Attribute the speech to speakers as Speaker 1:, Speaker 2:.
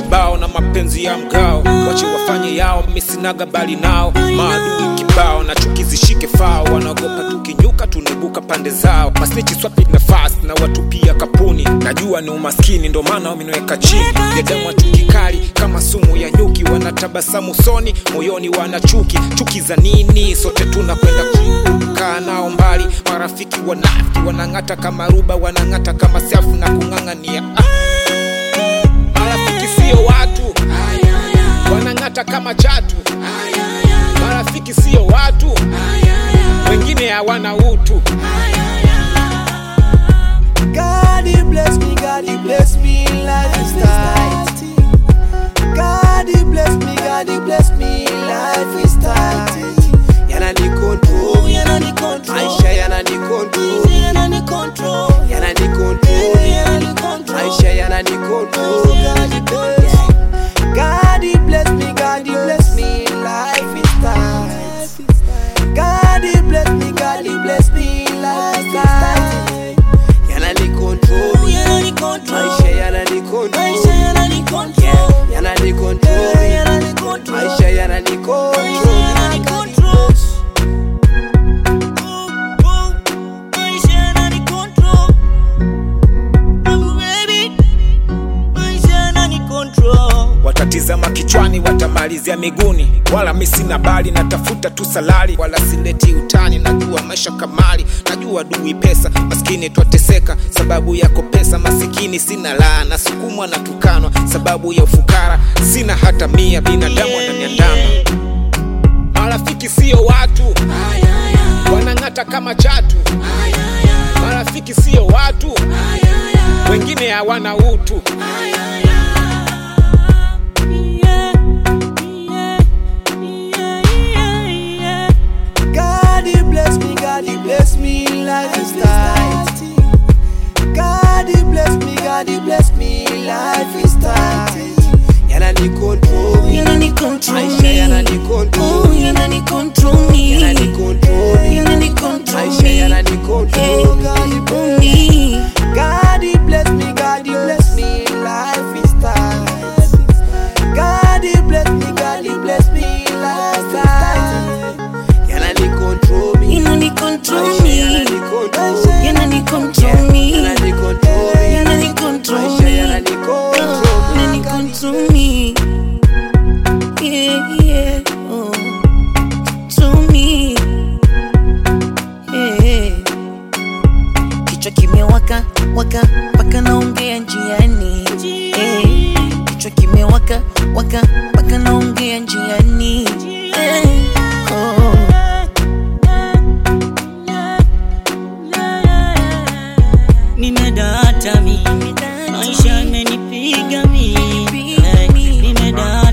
Speaker 1: kibao na mapenzi ya mgao wache wafanye yao misinaga bali nao maadui kibao na chuki zishike fao wanaogopa tukinyuka tunaibuka pande zao masnichi swapi nafasi na watupia kapuni najua ni umaskini ndo maana wameniweka chini binadamu wa chuki kali kama sumu ya nyuki wanatabasamu soni moyoni wana chuki chuki za nini sote tunakwenda kaa nao mbali marafiki wanafiki wanang'ata kama ruba wanang'ata kama safu na kung'ang'ania ah. marafiki sio watu wanang'ata kama chatu marafiki sio watu wengine hawana utu
Speaker 2: God he bless me, God he bless me, life is tight. God he bless me, God he bless me, life is tight. Yana ni control, yana ni control. Aisha yana ni control, yana ni control. Yana ni control, yana ni control. Aisha yana ni control. God he bless, God he bless me, God he bless me, life is tight. God he bless me, God he bless me, life is tight. Yana ni control, yana ni control. Aisha yana ni control, Aisha yana ni control. Yana ni control, yana ni control. Aisha yana ni control, yana ni control.
Speaker 1: watatizama kichwani watamalizia miguuni wala mi sina bali natafuta tu salari wala sileti utani najua maisha kamali najua dui pesa maskini twateseka sababu yako pesa masikini sina laa nasukumwa na tukanwa sababu ya ufukara sina hata mia binadamu ananiandama marafiki sio watu wanang'ata kama chatu marafiki sio watu wengine hawana utu
Speaker 2: God he bless me, God he bless me, life is tight. God he bless me, God he bless me, life is tight. Yana ni control,
Speaker 3: Yana ni control
Speaker 2: Aisha
Speaker 3: me.
Speaker 2: yana ni control,
Speaker 3: Oh, yana ni control me.
Speaker 2: yana ni control,
Speaker 3: Yana ni control
Speaker 2: Aisha
Speaker 3: me.
Speaker 2: yana ni control. God he bless
Speaker 3: me.
Speaker 2: God he bless me, God he bless me, life is tight. God he bless me, God he bless me, life is tight. Yana ni control me,
Speaker 3: Yana ni control
Speaker 2: Aisha
Speaker 3: me.
Speaker 2: yana ni control.
Speaker 3: Yana ni control me.
Speaker 2: Yana ni control.
Speaker 3: Yana ni control
Speaker 2: Aisha
Speaker 3: me.
Speaker 2: yana ni control.
Speaker 3: Yana ni control me. Yeah, yeah. Oh. To me. Yeah. Kichwa kimewaka waka mpaka naongea njiani Eh, kichwa kimewaka waka mpaka naongea njiani Eh, oh.
Speaker 4: nimedata mi maisha amenipiga mi
Speaker 3: Piga mi.
Speaker 4: nimedata